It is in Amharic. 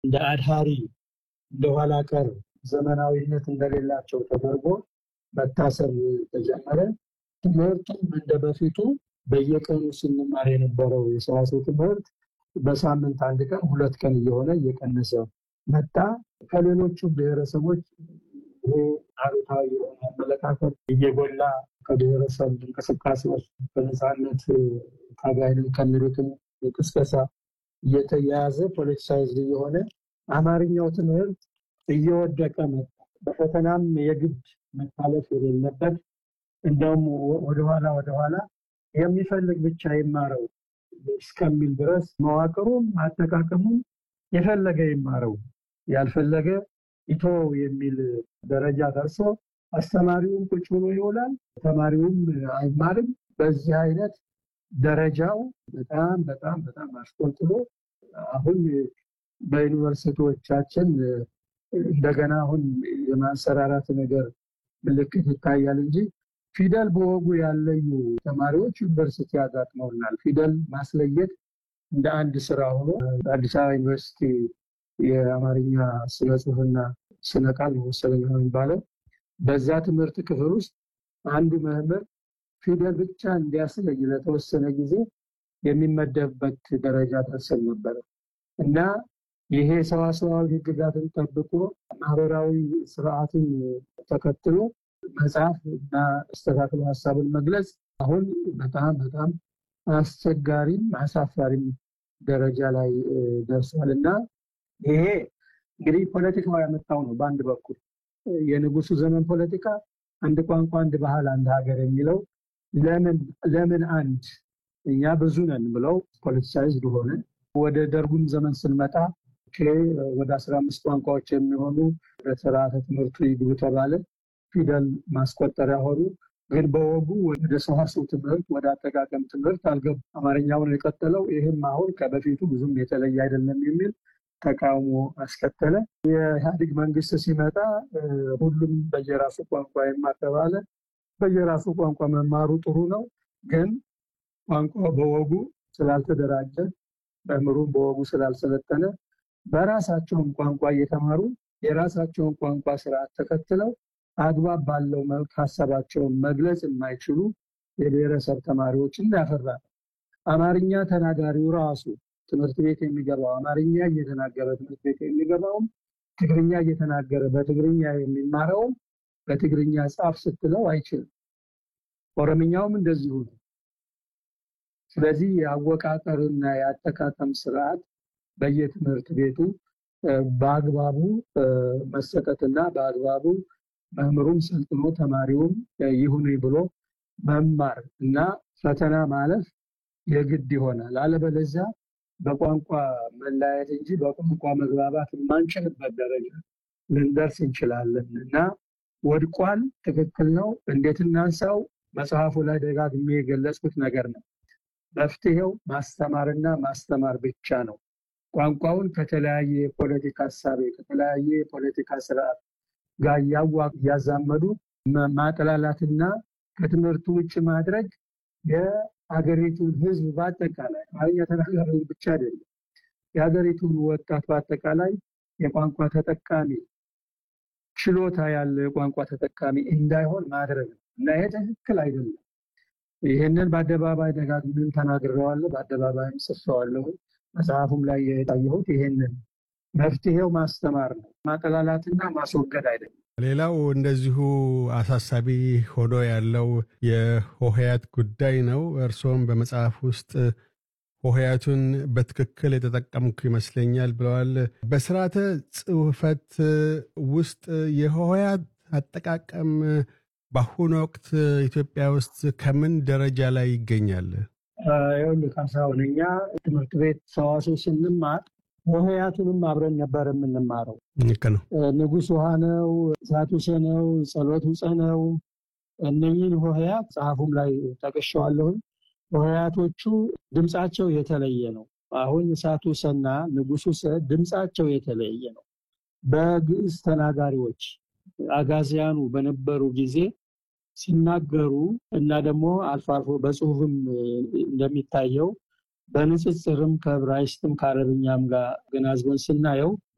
እንደ አድሃሪ እንደኋላ ቀር ዘመናዊነት እንደሌላቸው ተደርጎ መታሰብ ተጀመረ። ትምህርቱም እንደ በፊቱ በየቀኑ ስንማር የነበረው የሰዋሰው ትምህርት በሳምንት አንድ ቀን ሁለት ቀን እየሆነ እየቀነሰ መጣ። ከሌሎቹ ብሔረሰቦች ይሄ አሉታዊ የሆነ አመለካከት እየጎላ ከብሔረሰብ እንቅስቃሴዎች በነፃነት ታጋይንን ከሚሉትም ቅስቀሳ እየተያያዘ ፖለቲሳይዝ እየሆነ አማርኛው ትምህርት እየወደቀ መጣ። በፈተናም የግድ መታለፍ የሌለበት እንደውም ወደኋላ ወደኋላ የሚፈልግ ብቻ ይማረው እስከሚል ድረስ መዋቅሩም አጠቃቀሙም የፈለገ ይማረው ያልፈለገ ኢቶ የሚል ደረጃ ደርሶ አስተማሪውም ቁጭ ብሎ ይውላል፣ ተማሪውም አይማርም። በዚህ አይነት ደረጃው በጣም በጣም በጣም አሽቆልጥሎ አሁን በዩኒቨርሲቲዎቻችን እንደገና አሁን የማንሰራራት ነገር ምልክት ይታያል እንጂ ፊደል በወጉ ያለዩ ተማሪዎች ዩኒቨርሲቲ ያጋጥመውናል። ፊደል ማስለየት እንደ አንድ ስራ ሆኖ አዲስ አበባ ዩኒቨርሲቲ የአማርኛ ስነ ጽሁፍና ስነ ቃል መሰለኝ የሚባለው በዛ ትምህርት ክፍል ውስጥ አንዱ መምህር ፊደል ብቻ እንዲያስለይ ለተወሰነ ጊዜ የሚመደብበት ደረጃ ደርሰን ነበረ እና ይሄ ሰዋሰዋዊ ሕግጋትን ጠብቆ ማህበራዊ ስርዓትን ተከትሎ መጽሐፍ እና አስተካክሎ ሀሳብን መግለጽ አሁን በጣም በጣም አስቸጋሪም አሳፋሪም ደረጃ ላይ ደርሷል እና ይሄ እንግዲህ ፖለቲካው ያመጣው ነው። በአንድ በኩል የንጉሱ ዘመን ፖለቲካ አንድ ቋንቋ፣ አንድ ባህል፣ አንድ ሀገር የሚለው ለምን ለምን አንድ እኛ ብዙ ነን ብለው ፖለቲሳይዝድ ሆነ። ወደ ደርጉም ዘመን ስንመጣ ወደ አስራ አምስት ቋንቋዎች የሚሆኑ በስርዓተ ትምህርቱ ይግቡ ተባለ። ፊደል ማስቆጠሪያ ሆኑ። ግን በወጉ ወደ ሰዋስው ትምህርት ወደ አጠቃቀም ትምህርት አልገቡ። አማርኛውን የቀጠለው ይህም አሁን ከበፊቱ ብዙም የተለየ አይደለም የሚል ተቃውሞ አስከተለ። የኢህአዴግ መንግስት ሲመጣ ሁሉም በየራሱ ቋንቋ ይማር ተባለ። በየራሱ ቋንቋ መማሩ ጥሩ ነው፣ ግን ቋንቋ በወጉ ስላልተደራጀ መምህሩም በወጉ ስላልሰለጠነ በራሳቸውን ቋንቋ እየተማሩ የራሳቸውን ቋንቋ ስርዓት ተከትለው አግባብ ባለው መልክ ሀሳባቸውን መግለጽ የማይችሉ የብሔረሰብ ተማሪዎችን ያፈራ አማርኛ ተናጋሪው ራሱ ትምህርት ቤት የሚገባው አማርኛ እየተናገረ ትምህርት ቤት የሚገባውም ትግርኛ እየተናገረ በትግርኛ የሚማረውም በትግርኛ ጻፍ ስትለው አይችልም። ኦሮምኛውም እንደዚሁ ነው። ስለዚህ የአወቃቀርና የአጠቃቀም ስርዓት በየትምህርት ቤቱ በአግባቡ መሰጠትና በአግባቡ መምህሩም ሰልጥኖ ተማሪውም ይሁን ብሎ መማር እና ፈተና ማለፍ የግድ ይሆናል። አለበለዚያ በቋንቋ መለያየት እንጂ በቋንቋ መግባባት የማንችልበት ደረጃ ልንደርስ እንችላለን እና ወድቋል። ትክክል ነው። እንዴት እናንሳው? መጽሐፉ ላይ ደጋግሜ የገለጽኩት ነገር ነው። መፍትሄው ማስተማርና ማስተማር ብቻ ነው። ቋንቋውን ከተለያየ የፖለቲካ ሀሳቤ ከተለያየ የፖለቲካ ስርዓት ጋር እያዛመዱ ማጠላላትና ከትምህርቱ ውጭ ማድረግ የሀገሪቱን ሕዝብ በአጠቃላይ አማርኛ ተናጋሪውን ብቻ አይደለም፣ የሀገሪቱን ወጣት በአጠቃላይ የቋንቋ ተጠቃሚ ችሎታ ያለው የቋንቋ ተጠቃሚ እንዳይሆን ማድረግ ነው እና ይሄ ትክክል አይደለም። ይህንን በአደባባይ ደጋግሜም ተናግሬዋለሁ፣ በአደባባይም ጽፌዋለሁ። መጽሐፉም ላይ የታየሁት ይሄንን መፍትሄው ማስተማር ነው፣ ማጠላላትና ማስወገድ አይደለም። ሌላው እንደዚሁ አሳሳቢ ሆኖ ያለው የሆሄያት ጉዳይ ነው። እርስዎም በመጽሐፍ ውስጥ ሆሄያቱን በትክክል የተጠቀምኩ ይመስለኛል ብለዋል። በስርዓተ ጽሑፈት ውስጥ የሆሄያት አጠቃቀም በአሁኑ ወቅት ኢትዮጵያ ውስጥ ከምን ደረጃ ላይ ይገኛል? ይኸውልህ ካሳሁን፣ እኛ ትምህርት ቤት ሰዋስው ስንማር ሆሄያቱንም አብረን ነበር የምንማረው። ልክ ነው። ንጉሥ ውሃ ነው፣ እሳት ውሰ ነው፣ ጸሎት ውፀ ነው። እነኝህን ሆሄያት መጽሐፉም ላይ ጠቅሼዋለሁኝ። ሆሄያቶቹ ድምፃቸው የተለየ ነው። አሁን እሳት ውሰና ንጉሥ ውሰ ድምፃቸው የተለየ ነው። በግዕዝ ተናጋሪዎች አጋዚያኑ በነበሩ ጊዜ ሲናገሩ እና ደግሞ አልፎ አልፎ በጽሁፍም እንደሚታየው በንጽጽርም ከዕብራይስጥም ከአረብኛም ጋር ገናዝበን ስናየው